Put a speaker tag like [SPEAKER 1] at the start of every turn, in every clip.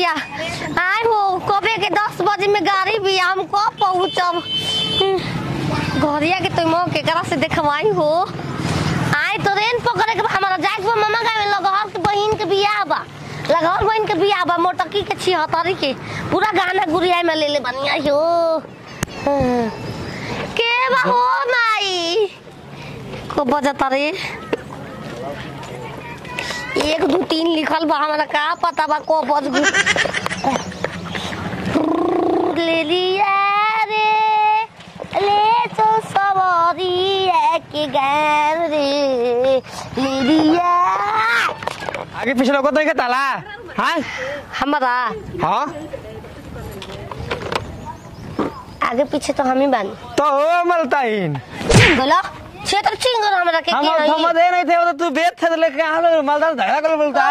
[SPEAKER 1] बिया आए हो कबे के दस बजे में गाड़ी बिया हम कब पहुँचब घरिया के तुम केकरा से देखवाई हो आए तो रेन पकड़े के बा, हमारा जाए के बा मामा गाँव में लगहर के बहिन के बियाह बा लगहर बहिन के बियाह बा मोटकी के छिहत्तरी के पूरा गाना गुड़िया में ले ले बनिया हो हाँ। के बा हो माई को बजता रे एक दो तीन लिखल बा हमरा का पता बा को बज गु ले लिया रे ले तो सवारी है के गैर रे ले लिया
[SPEAKER 2] आगे पीछे लोग तो ताला हाँ
[SPEAKER 1] हमारा
[SPEAKER 2] हाँ
[SPEAKER 1] आगे पीछे तो हम ही बानी
[SPEAKER 2] तो हो मलताइन
[SPEAKER 1] बोलो क्षेत्र चिंगर हमरा के
[SPEAKER 2] हम
[SPEAKER 1] के
[SPEAKER 2] समझ नहीं थे वो तो तू बेच थे तो लेके आ लो मालदार धड़ा कर बोलता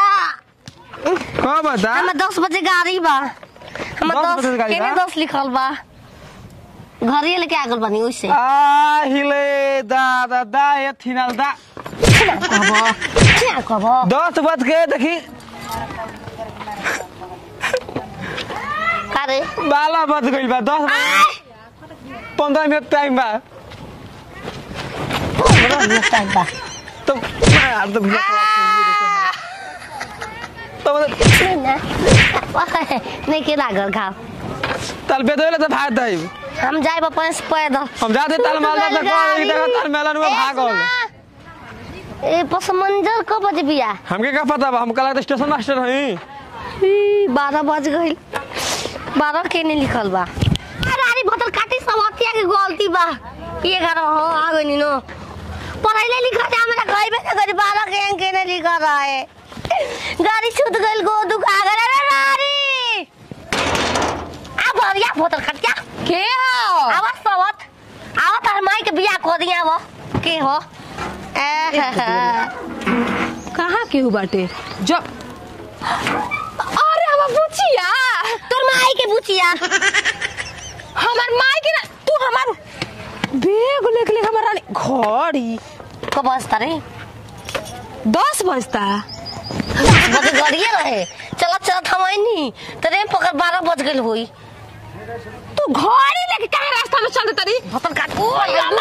[SPEAKER 2] कौन बता
[SPEAKER 1] हमें दस बजे गाड़ी बा हमें
[SPEAKER 2] 10
[SPEAKER 1] दस
[SPEAKER 2] बजे गाड़ी
[SPEAKER 1] केने
[SPEAKER 2] बा?
[SPEAKER 1] दस लिखल बा घरे लेके आगल बानी ओइसे
[SPEAKER 2] आ हिले दा दा दा ये थिनाल दा
[SPEAKER 1] कहबो क्या कहबो
[SPEAKER 2] दस बज के देखी
[SPEAKER 1] का रे
[SPEAKER 2] बाला बज गई बा दस बज- पंद्रह मिनट टाइम बा
[SPEAKER 1] टाइम बा
[SPEAKER 2] तो यार तो भैया तो मतलब
[SPEAKER 1] नहीं ना वाह, नहीं के लागल घाव
[SPEAKER 2] तल बेदोले तो भाग दई
[SPEAKER 1] हम जाए अपन से पैदल
[SPEAKER 2] हम जाते तल मालदा तक एक जगह तल मेलन में भागल
[SPEAKER 1] ए पसमंजर कब बजे बिया
[SPEAKER 2] हमके का पता बा हम कल स्टेशन मास्टर हई
[SPEAKER 1] ई, बारह बज गई बारह के नहीं लिखल बा अरे अरे बोतल काटी समतिया के गलती बा ये घर हो आ गई नो पढ़ाई लिखा जा हमरा कहबे ना करी बारह के अंक नहीं लिखा रहा है गाड़ी छूट गई गो दुखा गए अरे रारी आ भरिया बोतल खटिया
[SPEAKER 3] के हो
[SPEAKER 1] आवाज सवत आवत हर माई के बियाह को दिया वो के हो ए
[SPEAKER 3] कहाँ के बाटे जब अरे हम बुचिया
[SPEAKER 1] तोर माई के बुचिया
[SPEAKER 3] हमार माई के ना तू हमार बेग लेके लेके हमार रानी घड़ी
[SPEAKER 1] को बसता रे
[SPEAKER 3] दस बजता
[SPEAKER 1] बजे गरिए रहे चलत चलत हम नहीं ट्रेन पकड़ बारह बज गई हुई
[SPEAKER 3] तू घड़ी लेके कहाँ रास्ता में चलते तरी
[SPEAKER 1] भतन काट ओ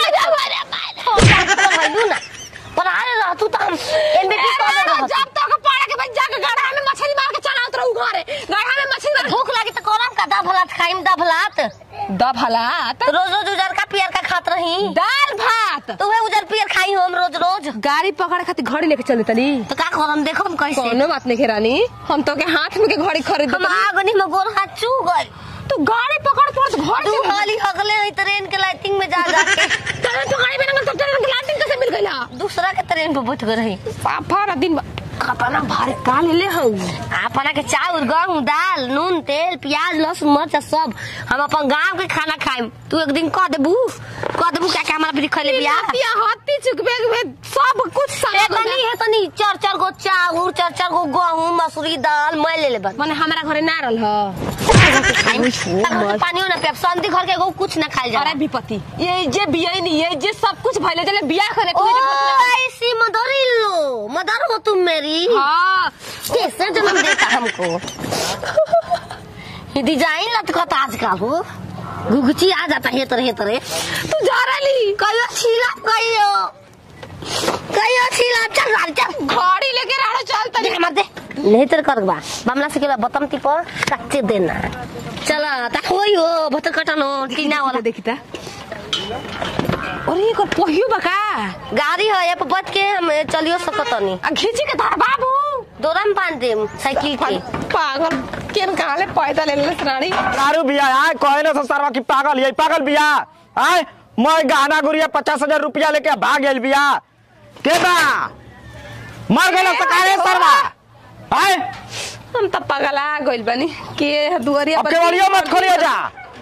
[SPEAKER 1] भइलू ना पर आरे रह तू त हम एमबीटी कर दे रह
[SPEAKER 3] जब तक पड़ा के भाई जाके गढ़ा में मछली मार के चलावत रहू घरे गढ़ा में मछली मार
[SPEAKER 1] भूख लगी त करम का दभलात खाइम दभलात
[SPEAKER 3] दभलात
[SPEAKER 1] रोज रोज उजर का पियर का खात रही
[SPEAKER 3] दाल भात
[SPEAKER 1] तू उजर पियर खाई हम रोज रोज
[SPEAKER 3] गाड़ी पकड़े खातिर घड़ी लेके चले तनी
[SPEAKER 1] तो का करम देखो हम कैसे
[SPEAKER 3] कोनो बात नहीं रानी हम तो के हाथ में के घड़ी खरीद
[SPEAKER 1] हम आगनी में गोर हाथ चू गए
[SPEAKER 3] तू गाड़ी पकड़ पड़ घर
[SPEAKER 1] तू खाली अगले है ट्रेन के लाइटिंग में जा जा के
[SPEAKER 3] तने तो गाड़ी में रंगल तो ट्रेन के लाटिन कैसे मिल गइला
[SPEAKER 1] दूसरा के ट्रेन पे बैठ गए रही
[SPEAKER 3] साफा दिन खतना भारी का ले ले हऊ
[SPEAKER 1] अपना के चावल गेहूं दाल नून तेल प्याज लहसुन मर्च सब हम अपन गांव के खाना खाइम तू एक दिन कह देबू कह देबू क्या क्या हमारा भी खले बिया
[SPEAKER 3] पिया हत्ती चुक बेग में सब कुछ
[SPEAKER 1] ए
[SPEAKER 3] सामान
[SPEAKER 1] तनी है तनी चार चार गो चावल चार चार गो गेहूं मसूरी दाल मैं ले लेबन
[SPEAKER 3] माने हमारा घरे ना रहल ह
[SPEAKER 1] पानियो ना पियब संधि घर के एगो कुछ ना खाइल
[SPEAKER 3] अरे
[SPEAKER 1] जाला
[SPEAKER 3] विपत्ति ये जे बिया नहीं ये जे सब कुछ भइले जले बिया करे
[SPEAKER 1] ओ
[SPEAKER 3] तू जे कुछ
[SPEAKER 1] ऐसी मदर लो मदर हो तुम मेरी
[SPEAKER 3] ना- हाँ
[SPEAKER 1] कैसे जन्म देता हमको ये डिजाइन लटकता आजकल हो घुघची आ जाता है तरह तरह
[SPEAKER 3] तू जा रही
[SPEAKER 1] कहियो छीला कहियो कहियो छीला चल गाड़ी चल
[SPEAKER 3] घड़ी लेके राड़ो चल
[SPEAKER 1] दे
[SPEAKER 3] तनी
[SPEAKER 1] मत दे नहीं तर कर बा बमला से केला बतम ती पर कच्चे देना चल ता होई हो भत कटनो टीना वाला
[SPEAKER 3] देखिता अरे एकर पहियो बका
[SPEAKER 1] गाड़ी है ये पर बच के हम चलियो सकतनी
[SPEAKER 3] आ घीची के धर बाबू
[SPEAKER 1] दोरा में बांध देम साइकिल के
[SPEAKER 3] पागल केन कहाँ ले पैदा ले ले रानी
[SPEAKER 2] दारू बिया आए कहे ना सरवा की पागल यही पागल बिया आए मैं गहना गुड़िया पचास हजार रुपया लेके भाग गेल बिया के बा मर गेल सकारे सरवा आए
[SPEAKER 3] हम त पगला गइल बानी के दुआरिया
[SPEAKER 2] अब केवलियो मत खोलियो जा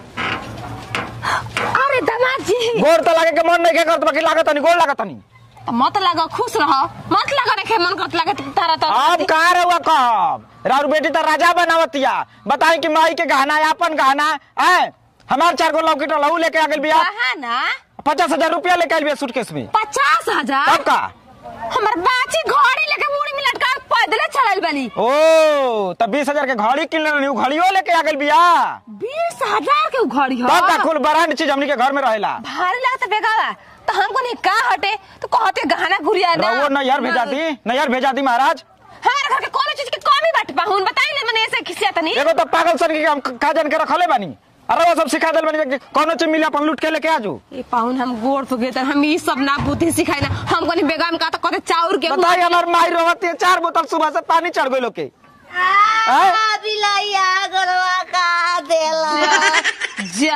[SPEAKER 3] अरे दामाद जी
[SPEAKER 2] गोर तो लागे के मन नहीं के करत बाकी लागत नहीं गोर लागत नहीं
[SPEAKER 3] मत लगा खुश रह मत लगा रखे मन करत लगे तारा तो
[SPEAKER 2] अब कहाँ रहुआ कब राउर बेटी तो राजा बनावतिया बताई कि माई के गहना है अपन गहना है हमार चार गो लौकी लहू लेके आ गेल बिया
[SPEAKER 3] कहा ना
[SPEAKER 2] पचास हजार रुपया लेके आइल बिया सूटकेस में
[SPEAKER 3] पचास हजार
[SPEAKER 2] तब का
[SPEAKER 3] हमार बाची घड़ी लेके मुड़ी में लटका पैदले चलल बनी
[SPEAKER 2] ओ तब बीस हजार के घड़ी किन लेनी उ घड़ियो लेके आ गेल बिया
[SPEAKER 3] बीस हजार के उ घड़ी हो
[SPEAKER 2] तब का कुल ब्रांड चीज हमनी के घर में रहेला
[SPEAKER 3] भारी लगता बेगावा तो हमको नहीं का हटे तो कहते गहना गुड़िया ना
[SPEAKER 2] रहुओ नैहर भेजा दी नैहर भेजा दी महाराज
[SPEAKER 3] हमारे घर के कोनो चीज की कमी बात पाहुन बताई ले मने ऐसे खिसिया तनी
[SPEAKER 2] एगो तो पागल सन के हम का जान के रखले बानी अरे वो सब सिखा देल बानी कि कोनो चीज मिले अपन लूट के लेके आजू
[SPEAKER 3] ए पाहुन हम गोड़ तो गेतर हम ई सब ना बुद्धि सिखाई ना हमको नहीं बेगाम का तो कहते चाउर के
[SPEAKER 2] बताई हमार माई रोवत है चार बोतल सुबह से पानी चढ़ गई लोग के आय?
[SPEAKER 1] बिलाइया गरवा का देला
[SPEAKER 3] जा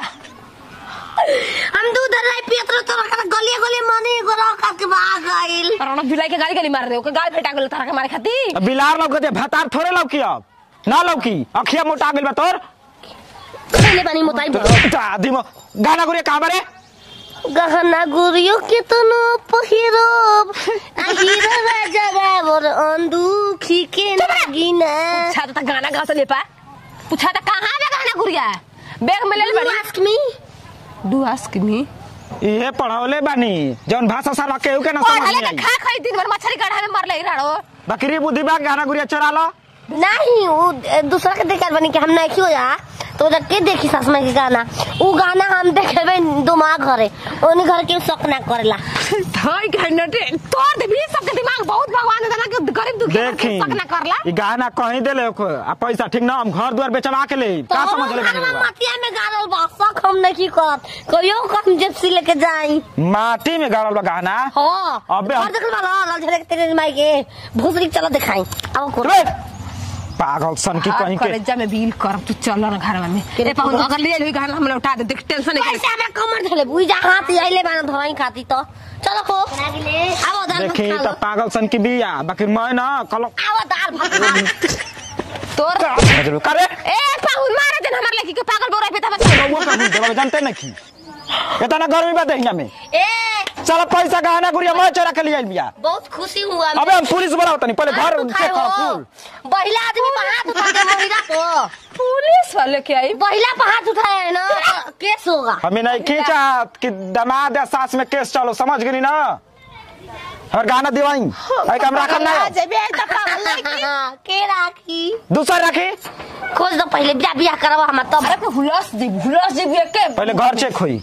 [SPEAKER 1] हम दूध लाई पियत रह तोरा का गलिया गलिया मनी गरवा का के भाग गइल
[SPEAKER 3] राणा जुलाई के गाली गाली मार रहे हो के गाल फेटा गेल तारा के मारे खाती
[SPEAKER 2] अब बिलार लौकते भतार थोड़े लौकी अब ना लौकी अखिया मोटा गेल बा तोर
[SPEAKER 1] पहले पानी मोताई
[SPEAKER 2] तो आदमी में गाना गुड़िया कहाँ बारे
[SPEAKER 1] गहना गुरियो के तनो पहिरोब आ हीरा राजा रावर अंदूखी के नागिना
[SPEAKER 3] पूछा तो गाना गा से ले पा पूछा तो कहां बे गाना गुड़िया बैग में ले ले बड़ी
[SPEAKER 1] ask me
[SPEAKER 3] do ask me
[SPEAKER 2] ये पढ़ौले बानी जौन भाषा साला केहू के ना
[SPEAKER 3] और
[SPEAKER 2] समझ
[SPEAKER 3] हले
[SPEAKER 2] में
[SPEAKER 3] के
[SPEAKER 2] आई
[SPEAKER 3] खा खाई दिन भर मछली काढ़ा में मर ले राणो
[SPEAKER 2] बकरी बुद्धि बा गाना गुड़िया चोरा लो
[SPEAKER 1] नहीं वो दूसरा के देखल बनी कि हम नहीं क्यों या तो जब के देखी सासमा के गाना वो गाना हम देखेबे दिमाग घरे ओनी घर के शक ना करेला
[SPEAKER 3] धाई घंटे तोड़ दे भी सबके दिमाग बहुत भगवान देना कि गरीब दुखी
[SPEAKER 2] देखी
[SPEAKER 3] सक ना करला
[SPEAKER 2] ई गाना कहीं देले ओको आ पैसा ठीक ना हम घर द्वार बेचवा के ले का समझ ले
[SPEAKER 1] घरवा मटिया में गाड़ल बा शक हम नहीं करत कहियो कम जेप्सी लेके जाई
[SPEAKER 2] माटी में गाड़ल बा गाना
[SPEAKER 1] हां
[SPEAKER 2] अबे हम-
[SPEAKER 1] और देखल वाला लाल झलक तेरे माई के भूसरी चलो दिखाई आओ को
[SPEAKER 2] रे, पागल सन की कहीं के
[SPEAKER 3] करेजा में बिल कर तू चल ना घर में ए पाहुन अगर ले ले गाना हम उठा दे देख टेंशन नहीं
[SPEAKER 1] पैसा में कमर धले बुई जा हाथ आइले बाना धवाई खाती तो चलो को आओ दाल भात
[SPEAKER 2] देखी
[SPEAKER 1] खा
[SPEAKER 2] तो
[SPEAKER 1] लो
[SPEAKER 2] पागल सन की बिया बाकी मैं ना कल
[SPEAKER 1] आओ दाल भात खा
[SPEAKER 3] तोर
[SPEAKER 2] करे
[SPEAKER 3] ए पाहुन मारे दिन हमर लड़की के पागल बोरा पे था
[SPEAKER 2] वो कहूं देवा जानते नहीं की इतना गर्मी बा दहिया में
[SPEAKER 1] ए
[SPEAKER 2] चल पैसा गहना गुड़िया मैं चोरा के लिए आइल बिया
[SPEAKER 1] बहुत खुशी हुआ
[SPEAKER 2] अबे हम पुलिस बुलाओ तनी पहले घर
[SPEAKER 1] हाथ
[SPEAKER 2] चेक
[SPEAKER 1] उठाए
[SPEAKER 2] करो
[SPEAKER 1] हो
[SPEAKER 2] फूल
[SPEAKER 1] महिला आदमी पर हाथ उठा दे महिला को
[SPEAKER 3] पुलिस वाले के आई
[SPEAKER 1] महिला पर हाथ उठाया है ना तो केस होगा
[SPEAKER 2] हमें नहीं खींचा कि दमाद या सास में केस चलो समझ गई ना और गाना दिवाई आई हम रखल ना
[SPEAKER 3] जेबे त पागल लड़की
[SPEAKER 1] के राखी
[SPEAKER 2] दूसरा रखी
[SPEAKER 1] खोज दो पहले बियाह बियाह करवा हम तब
[SPEAKER 3] अरे हुलस दी हुलस दी के
[SPEAKER 2] पहले घर चेक हुई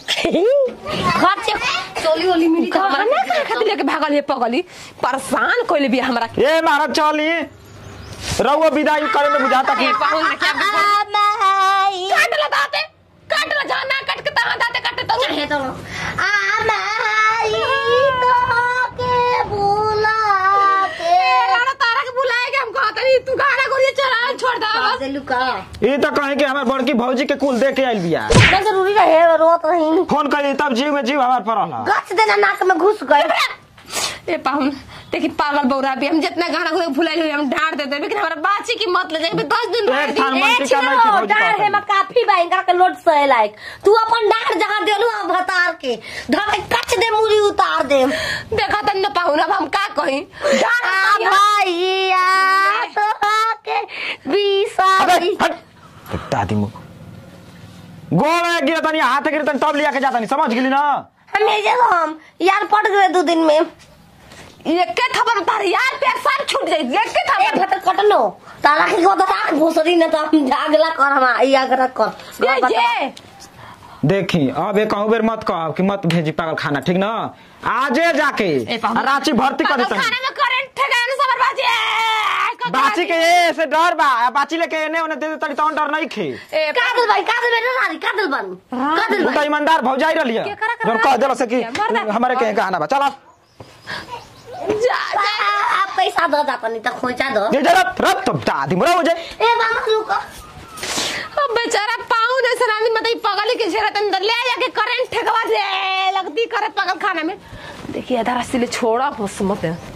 [SPEAKER 1] घर से चोली ओली मिली तो
[SPEAKER 3] हमरा
[SPEAKER 1] हमारा
[SPEAKER 3] ना करे खातिर लेके भागल ये पगली परेशान कोइले भी हमरा के
[SPEAKER 2] ये महाराज चली रहुआ विदाई करे में बुझाता कि
[SPEAKER 3] ए पाहुन ने क्या
[SPEAKER 1] आ, माई।
[SPEAKER 3] काट ला दाते काट ला जाना काट के तहां दाते काटे तो
[SPEAKER 1] चाहे तो आ माई तो के बुलाते
[SPEAKER 3] राणा तारा के बुलाए के हम कहत रही तू गाना गोरी चला छोड़ दा बस
[SPEAKER 1] से लुका
[SPEAKER 2] ये तो कहे कि हमारे बड़की भौजी के कुल दे के आइल बिया
[SPEAKER 1] ना जरूरी रहे रोत रही
[SPEAKER 2] फोन करी तब जीव में जीव हमार पड़ल
[SPEAKER 1] गच देना नाक में घुस गए
[SPEAKER 3] ए पाहुन देखी पागल बौरा भी हम जितना गाना गोरी भुलाई हुई हम डांट देते लेकिन हमारा बाची की मत ले जाए दस दिन रह
[SPEAKER 2] एक
[SPEAKER 3] दी
[SPEAKER 2] थान
[SPEAKER 1] ए
[SPEAKER 2] मंत्री का नहीं
[SPEAKER 1] छिनो
[SPEAKER 2] भौजी
[SPEAKER 1] डाढ़
[SPEAKER 2] कहता
[SPEAKER 1] है में काफी बा इनका के लोड सहे लायक तू अपन डाढ़ जहां देलू आ भतार के धके कच दे मुरी उतार दे
[SPEAKER 3] देखा तन न पाहुन अब हम का कही डांट
[SPEAKER 1] आ
[SPEAKER 3] दिया।
[SPEAKER 1] भैया तो के बीसा
[SPEAKER 2] अबे हट दादी मु गोड़ गिर तनी हाथ गिर तनी तब लिया के जाता नहीं समझ गेली ना
[SPEAKER 1] हमें जे हम यार पड़ गए दो दिन में
[SPEAKER 3] एके थबर तार यार पैर सब छूट जाई एके
[SPEAKER 1] ए
[SPEAKER 3] थबर
[SPEAKER 1] भतर कटनो तारा के को तो राख भोसरी न तो हम जागला कर हम ई आगरा कर
[SPEAKER 3] ये ये
[SPEAKER 2] देखी अब एक कहू बेर मत कह कि मत भेजी पागल खाना ठीक ना आजे जाके
[SPEAKER 3] ए पाहुन
[SPEAKER 2] आ रांची भर्ती कर
[SPEAKER 3] पागल
[SPEAKER 2] देता
[SPEAKER 3] खाने में करंट ठेकाने सबर बाजी
[SPEAKER 2] बाची के ये से डर बा आ बाची लेके एने ओने दे दे तड़ी तौन डर नहीं खे
[SPEAKER 3] ए
[SPEAKER 1] कादल भाई कादल बेटा रानी कादल बन कादल
[SPEAKER 2] तू तो
[SPEAKER 1] भाई
[SPEAKER 2] ईमानदार भौजाई रहलिए
[SPEAKER 3] केकरा करा
[SPEAKER 2] जब कह देलो से कि
[SPEAKER 3] मर्दा।
[SPEAKER 2] हमारे के गाना बा चलो
[SPEAKER 3] जा जा
[SPEAKER 1] आ, पैसा दो जाता नहीं तो खोचा दो
[SPEAKER 2] ये जरा रब तो दादी मोरा हो जाए
[SPEAKER 1] ए मामा रुको
[SPEAKER 3] अब बेचारा पाऊ ने सरानी मत ही पगली के झेरत अंदर ले जाके करंट ठेकवा दे लगती करे पगल खाना में देखिए आधा रास्ते ले छोड़ा बस मत